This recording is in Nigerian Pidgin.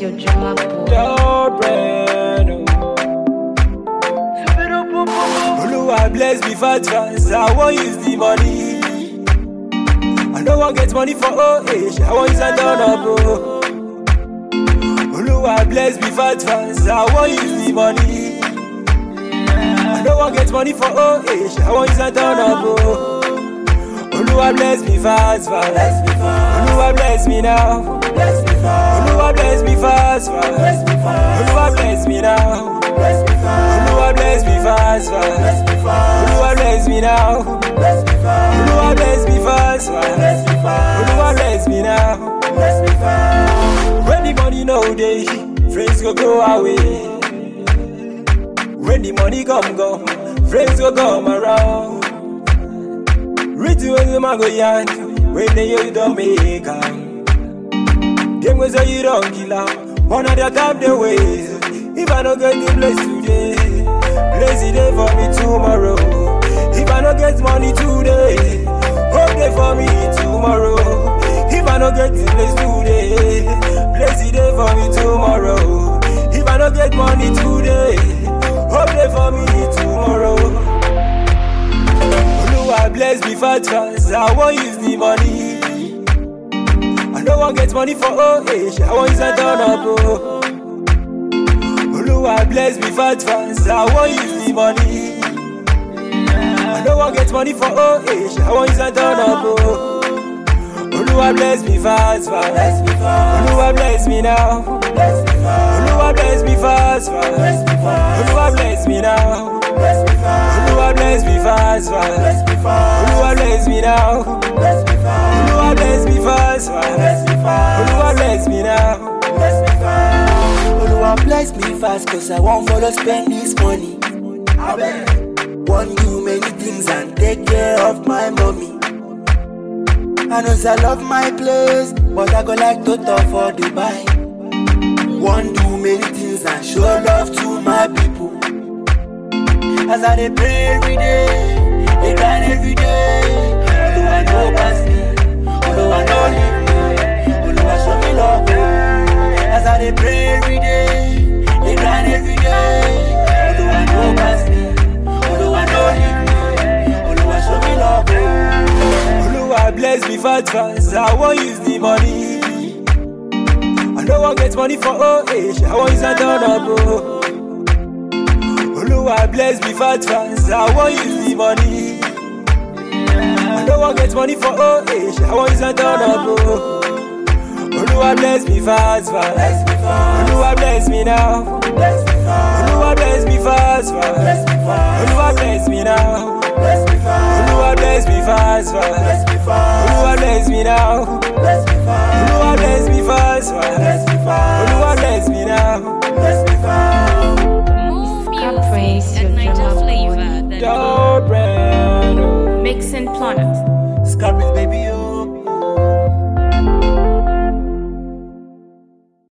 your drama boy. Your brain, oh. Oluwa bless me fast fast, I wan use the money. I no wan get money for old age, I wan use am turn up, oh. Oluwa bless me fast fast, I wan use the money. I no wan get money for old age, I wan use am turn up, oh. Oluwa bless me fast fast, Oluwa bless me now. Oluwa bless me fast fast, Oluwa bless me now. Oluwa bless me fast fast, Oluwa bless me now. Oluwa bless me fast fast, Oluwa bless me now. When the money no dey, friends go go away. When the money come come, friends go come around. Ready when the man go yarn, when they hear you don't make am. Them go say you don't kill am, one of their time they waste. If I don't get the place today, place it there for me tomorrow. If I don't get money today, hope there for me tomorrow. If I don't get the place today, place it there for me tomorrow. If I don't get money today, hope there for me tomorrow. Oluwa bless me fast fast, I wan use the money. I no wan get money for old age, I wan use am turn up, oh. Oluwa bless me fast fast, I wan use the money. I no wan get money for old age, I wan use am turn up, oh. Oluwa bless me fast fast, Oluwa bless me now. Oluwa bless me fast fast, Oluwa bless me now. Oluwa bless me fast fast, Oluwa bless me now. Oluwa bless me fast fast, Oluwa bless me now. Oluwa bless me fast cause I won't follow spend this money. Want do many things and take care of my mommy. I know say I love my place, but I go like to talk for Dubai. Want do many things and show love to my people. As I dey pray every day, they grind every day. Oluwa no pass me, Oluwa no leave me, Oluwa show me love. oh. As I dey pray every day, they grind every day. Oluwa no pass me, Oluwa no leave me, Oluwa show me love. oh. Oluwa bless me fast fast, I wan use the money. I no wan get money for old age, I wan use am turn up, oh. Oluwa bless me fast fast, I wan use the money. I no wan get money for old age, I wan use am turn up, oh. Oluwa bless me fast fast, Oluwa bless me now. Oluwa bless me fast fast, Oluwa bless me now. Oluwa bless me fast fast, Oluwa bless me now. Oluwa bless me fast fast, Oluwa bless me now. Move Music praise and your Niger drama flavor. Your brand, oh. Mixing planet. Scarface baby, oh.